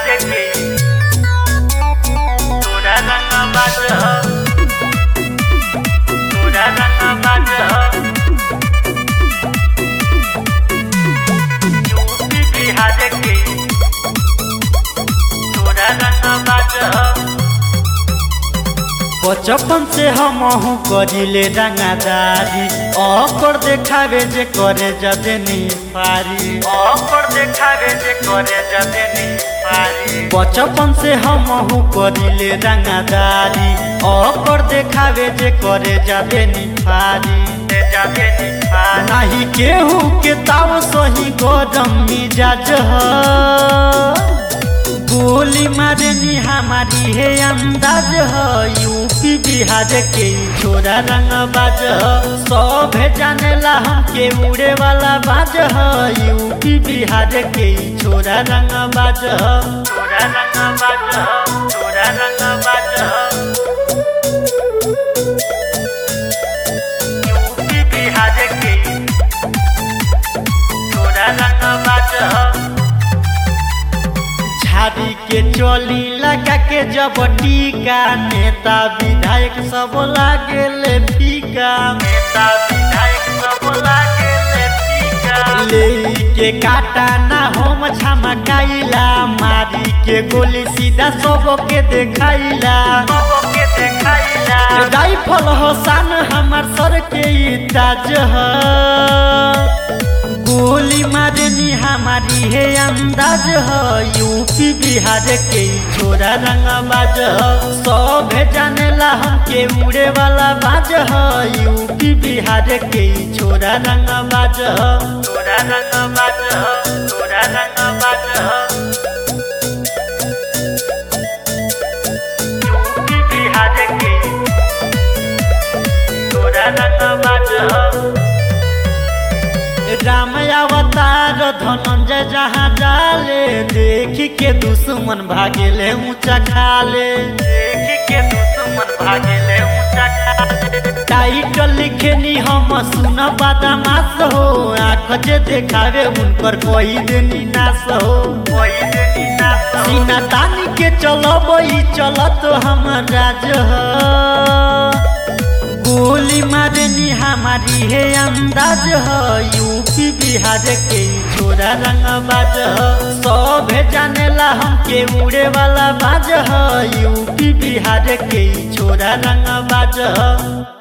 बिहार के तोरा रंग बाज तोरा रंग बाज यूपी बिहार के तोरा रंग बाज बचपन से हम करिले रंगादारी अकर देखावे जे करे जदे निफारी ऑफर देखावे जे करे जदे नी पारी बचपन से हम करिले रंगादारी अकर देखावे जे करे जदे निफारी ते जदे नी पारी नाही केहू के ताव सही गरम मिजाज ह गोली मारनी हमारी है अंदाज ह यूपी बिहार के ई छोरा रंग बाज ह सब जानेला हमके उड़े वाला बाज ह यूपी बिहार के ई छोरा रंग बाज ह तोरा रंग बाज तोरा रंग बाज यूपी बिहार के तोरा रंग बाज झाड़ी के चोली लगा के जब टीका नेता विधायक सब लागेले फीका नेता विधायक सब लागे ले टीका ले के काटा ना हम झमकाइला मारी के गोली सीधा सबके देखाइला सबो के देखाइला राइफल हसान हमार सर के ई ताज ह गोली मारनी हमारी है अंदाज ह यूपी बिहार के ई छोरा रंग बाज ह सब जानेला हमके उड़े वाला बाज ह यूपी बिहार के ई छोरा रंग बाज ह तोरा रंग बाज तोरा रंग बाज यूपी बिहार के तोरा रंग बाज राम अवतार धनंजय जहाँ जाले देख के दुश्मन भागेले ऊंचा खाले देखी के दुश्मन भागेले ऊंचा खाले टाइटल लिखेनी हम सुन बदमाश हो आँख जे देखावे उनकर कोई देनी नाश हो कोई देनी ना सो सीना तानी के चलब ई चलत हम राज ह गोली मारनी हमारी है अंदाज ह यूपी बिहार के ई छोरा रंग बाज ह सब जानेला हमके उड़े वाला बाज ह यूपी बिहार के ई छोरा रंग बाज ह